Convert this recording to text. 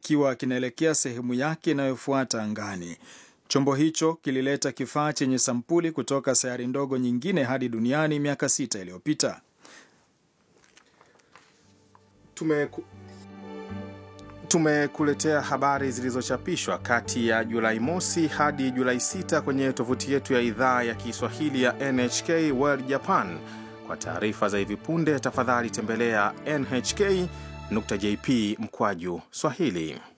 kikiwa kinaelekea sehemu yake inayofuata angani. Chombo hicho kilileta kifaa chenye sampuli kutoka sayari ndogo nyingine hadi duniani miaka sita iliyopita. Tumeku... tumekuletea habari zilizochapishwa kati ya Julai mosi hadi Julai 6 kwenye tovuti yetu ya idhaa ya Kiswahili ya NHK World Japan. Kwa taarifa za hivi punde, tafadhali tembelea nhk.jp mkwaju Swahili.